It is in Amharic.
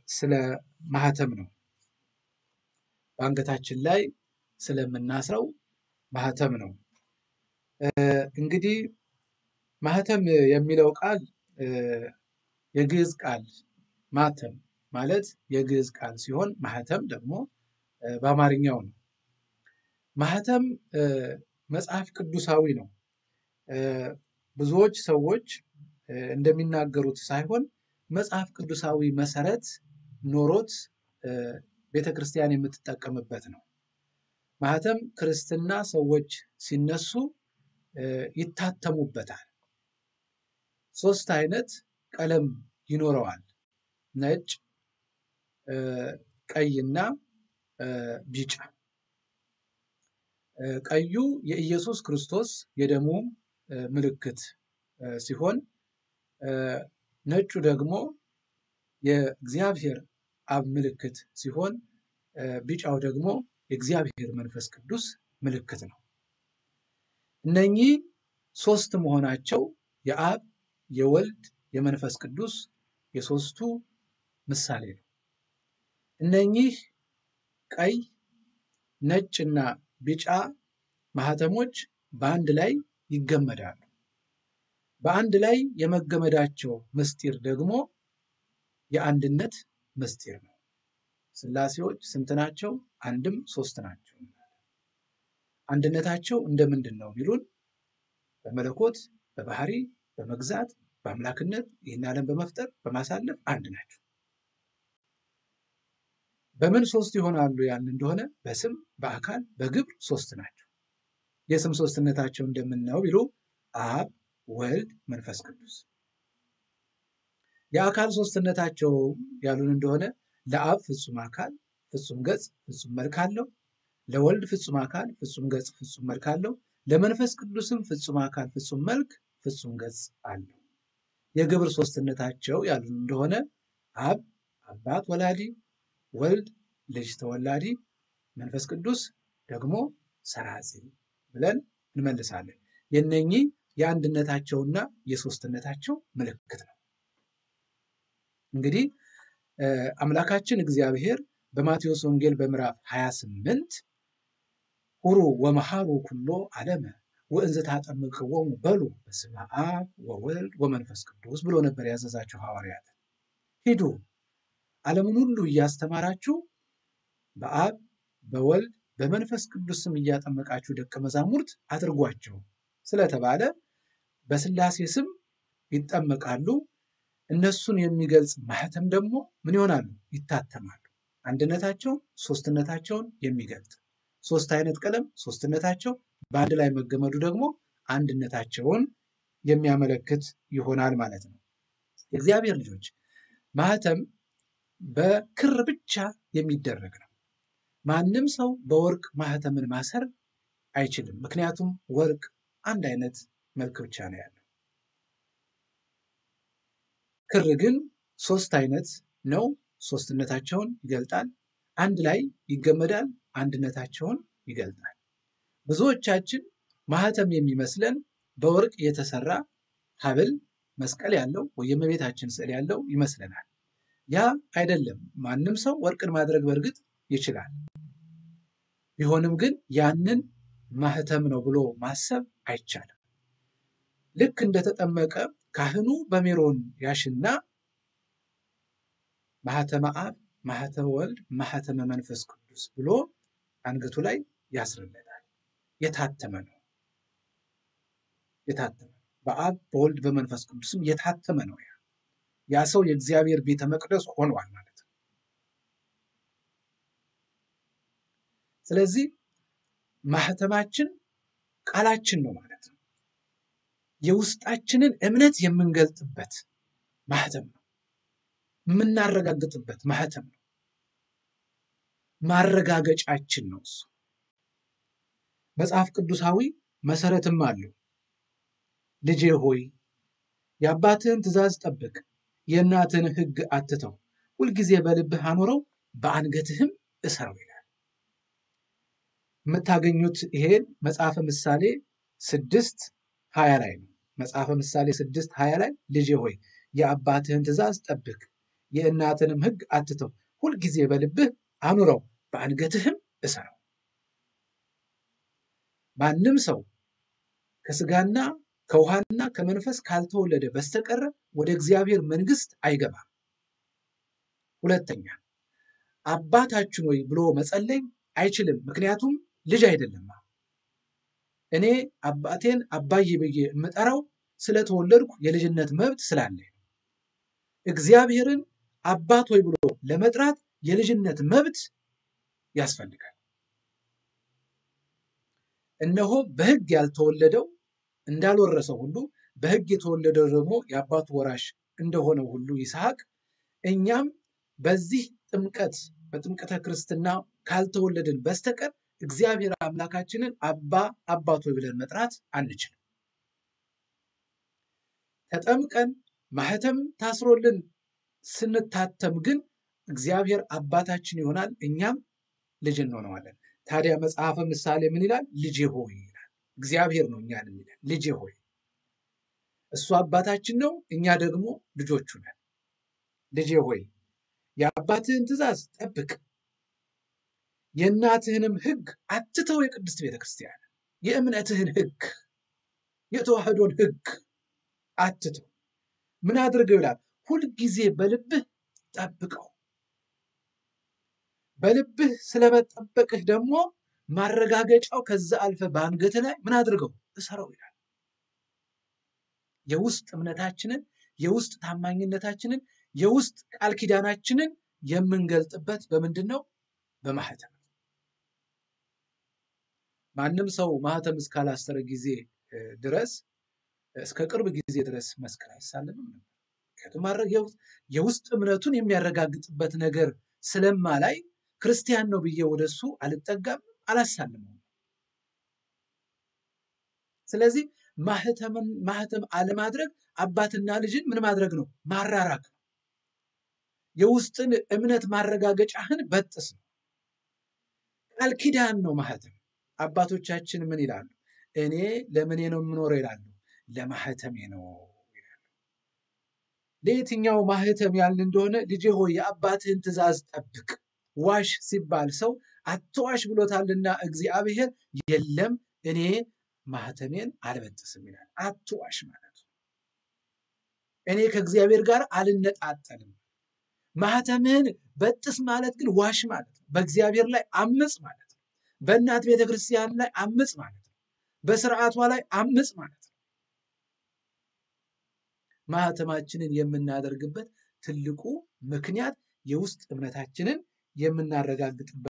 ስለ ማህተም ነው። በአንገታችን ላይ ስለምናስረው ማህተም ነው። እንግዲህ ማህተም የሚለው ቃል የግዕዝ ቃል ማተም ማለት የግዕዝ ቃል ሲሆን ማህተም ደግሞ በአማርኛው ነው። ማህተም መጽሐፍ ቅዱሳዊ ነው። ብዙዎች ሰዎች እንደሚናገሩት ሳይሆን መጽሐፍ ቅዱሳዊ መሰረት ኖሮት ቤተ ክርስቲያን የምትጠቀምበት ነው። ማህተም ክርስትና ሰዎች ሲነሱ ይታተሙበታል። ሶስት አይነት ቀለም ይኖረዋል። ነጭ፣ ቀይና ቢጫ። ቀዩ የኢየሱስ ክርስቶስ የደሙ ምልክት ሲሆን ነጩ ደግሞ የእግዚአብሔር አብ ምልክት ሲሆን ቢጫው ደግሞ የእግዚአብሔር መንፈስ ቅዱስ ምልክት ነው። እነኚህ ሶስት መሆናቸው የአብ የወልድ የመንፈስ ቅዱስ የሶስቱ ምሳሌ ነው። እነኚህ ቀይ ነጭና ቢጫ ማህተሞች በአንድ ላይ ይገመዳሉ። በአንድ ላይ የመገመዳቸው ምስጢር ደግሞ የአንድነት ምስጢር ነው። ሥላሴዎች ስንት ናቸው? አንድም ሶስት ናቸው። አንድነታቸው እንደምንድን ነው ቢሉን በመለኮት በባህሪ በመግዛት በአምላክነት ይህን ዓለም በመፍጠር በማሳለፍ አንድ ናቸው። በምን ሶስት ይሆናሉ ያን እንደሆነ በስም በአካል በግብር ሶስት ናቸው። የስም ሶስትነታቸው እንደምናየው ቢሉ አብ ወልድ መንፈስ ቅዱስ። የአካል ሶስትነታቸው ያሉን እንደሆነ ለአብ ፍጹም አካል ፍጹም ገጽ ፍጹም መልክ አለው። ለወልድ ፍጹም አካል ፍጹም ገጽ ፍጹም መልክ አለው። ለመንፈስ ቅዱስም ፍጹም አካል ፍጹም መልክ ፍጹም ገጽ አለው። የግብር ሶስትነታቸው ያሉን እንደሆነ አብ አባት ወላዲ፣ ወልድ ልጅ ተወላዲ፣ መንፈስ ቅዱስ ደግሞ ሰራጺ ብለን እንመልሳለን። የነኚህ የአንድነታቸውና የሶስትነታቸው ምልክት ነው። እንግዲህ አምላካችን እግዚአብሔር በማቴዎስ ወንጌል በምዕራፍ 28 ሁሩ ወመሃሩ ኩሎ ዓለመ ወእንዘ ታጠምቅዎሙ በሉ በስመ አብ ወወልድ ወመንፈስ ቅዱስ ብሎ ነበር ያዘዛቸው ሐዋርያት። ሂዱ ዓለምን ሁሉ እያስተማራችሁ በአብ በወልድ በመንፈስ ቅዱስ ስም እያጠመቃችሁ ደቀ መዛሙርት አድርጓቸው ስለተባለ በሥላሴ ስም ይጠመቃሉ። እነሱን የሚገልጽ ማህተም ደግሞ ምን ይሆናሉ? ይታተማሉ። አንድነታቸውን ሶስትነታቸውን የሚገልጥ ሶስት አይነት ቀለም ሶስትነታቸው በአንድ ላይ መገመዱ ደግሞ አንድነታቸውን የሚያመለክት ይሆናል ማለት ነው። የእግዚአብሔር ልጆች ማህተም በክር ብቻ የሚደረግ ነው። ማንም ሰው በወርቅ ማህተምን ማሰር አይችልም። ምክንያቱም ወርቅ አንድ አይነት መልክ ብቻ ነው ያለው። ክር ግን ሶስት አይነት ነው። ሶስትነታቸውን ይገልጣል። አንድ ላይ ይገመዳል። አንድነታቸውን ይገልጣል። ብዙዎቻችን ማህተም የሚመስለን በወርቅ የተሰራ ሐብል መስቀል ያለው ወይም የእመቤታችን ስዕል ያለው ይመስለናል። ያ አይደለም። ማንም ሰው ወርቅን ማድረግ በእርግጥ ይችላል። ቢሆንም ግን ያንን ማህተም ነው ብሎ ማሰብ አይቻልም። ልክ እንደተጠመቀ ካህኑ በሜሮን ያሽና ማህተመ አብ፣ ማህተመ ወልድ፣ ማህተመ መንፈስ ቅዱስ ብሎ አንገቱ ላይ ያስርለታል። የታተመ ነው። የታተመ በአብ በወልድ በመንፈስ ቅዱስም የታተመ ነው። ያ ያ ሰው የእግዚአብሔር ቤተ መቅደስ ሆኗል ማለት ነው። ስለዚህ ማህተማችን ቃላችን ነው ማለት ነው። የውስጣችንን እምነት የምንገልጥበት ማህተም ነው። የምናረጋግጥበት ማህተም ነው። ማረጋገጫችን ነው እሱ። መጽሐፍ ቅዱሳዊ መሰረትም አለው። ልጄ ሆይ የአባትህን ትእዛዝ ጠብቅ፣ የእናትህን ሕግ አትተው፣ ሁልጊዜ በልብህ አኖረው፣ በአንገትህም እሰረው ይላል። የምታገኙት ይሄን መጽሐፈ ምሳሌ ስድስት ሀያ ላይ ነው። መጽሐፈ ምሳሌ ስድስት ሀያ ላይ ልጄ ሆይ የአባትህን ትእዛዝ ጠብቅ፣ የእናትንም ሕግ አትተው፣ ሁልጊዜ በልብህ አኑረው፣ በአንገትህም እሰረው። ማንም ሰው ከስጋና ከውሃና ከመንፈስ ካልተወለደ በስተቀረ ወደ እግዚአብሔር መንግሥት አይገባም። ሁለተኛ አባታችን ወይ ብሎ መጸለይ አይችልም፣ ምክንያቱም ልጅ አይደለም። እኔ አባቴን አባዬ ብዬ የምጠራው ስለተወለድኩ የልጅነት መብት ስላለኝ ነው። እግዚአብሔርን አባት ወይ ብሎ ለመጥራት የልጅነት መብት ያስፈልጋል። እነሆ በሕግ ያልተወለደው እንዳልወረሰው ሁሉ በሕግ የተወለደው ደግሞ የአባቱ ወራሽ እንደሆነው ሁሉ ይስሐቅ እኛም በዚህ ጥምቀት በጥምቀተ ክርስትና ካልተወለድን በስተቀር እግዚአብሔር አምላካችንን አባ አባቶ ብለን መጥራት አንችልም። ተጠምቀን ማህተም ታስሮልን ስንታተም ግን እግዚአብሔር አባታችን ይሆናል፣ እኛም ልጅ እንሆነዋለን። ታዲያ መጽሐፈ ምሳሌ ምን ይላል? ልጄ ሆይ ይላል። እግዚአብሔር ነው እኛን የሚለን ልጄ ሆይ። እሱ አባታችን ነው፣ እኛ ደግሞ ልጆቹ ነን። ልጄ ሆይ የአባትህን ትእዛዝ ጠብቅ፣ የእናትህንም ሕግ አትተው። የቅድስት ቤተ ክርስቲያን የእምነትህን ሕግ የተዋህዶን ሕግ አትተው። ምን አድርገው ይላል? ሁልጊዜ በልብህ ጠብቀው። በልብህ ስለመጠበቅህ ደግሞ ማረጋገጫው ከዛ አልፈ በአንገት ላይ ምን አድርገው እሰረው ይላል። የውስጥ እምነታችንን የውስጥ ታማኝነታችንን የውስጥ ቃል ኪዳናችንን የምንገልጥበት በምንድን ነው? በማህተም። ማንም ሰው ማህተም እስካላሰረ ጊዜ ድረስ እስከ ቅርብ ጊዜ ድረስ መስቀል አይሳለምም ነበር። ምክንያቱም የውስጥ እምነቱን የሚያረጋግጥበት ነገር ስለማላይ ክርስቲያን ነው ብዬ ወደሱ አልጠጋም፣ አላሳልመውም። ስለዚህ ማህተም አለማድረግ አባትና ልጅን ምን ማድረግ ነው? ማራራቅ ነው። የውስጥን እምነት ማረጋገጫህን በጥስ ነው። ቃል ኪዳን ነው ማህተም። አባቶቻችን ምን ይላሉ? እኔ ለምኔ ነው የምኖረው ይላሉ። ለማህተሜ ነው ይላሉ። ለየትኛው ማህተም ያልን እንደሆነ ልጄ ሆይ የአባትህን ትእዛዝ ጠብቅ። ዋሽ ሲባል ሰው አትዋሽ ብሎታልና እግዚአብሔር የለም እኔ ማህተሜን አልበጥስም ይላል። አትዋሽ ማለት ነው። እኔ ከእግዚአብሔር ጋር አልነጣጠልም። ማህተምህን በጥስ ማለት ግን ዋሽ ማለት ነው። በእግዚአብሔር ላይ አምፅ ማለት ነው። በእናት ቤተ ክርስቲያን ላይ አምፅ ማለት ነው። በስርዓቷ ላይ አምፅ ማለት ነው። ማህተማችንን የምናደርግበት ትልቁ ምክንያት የውስጥ እምነታችንን የምናረጋግጥበት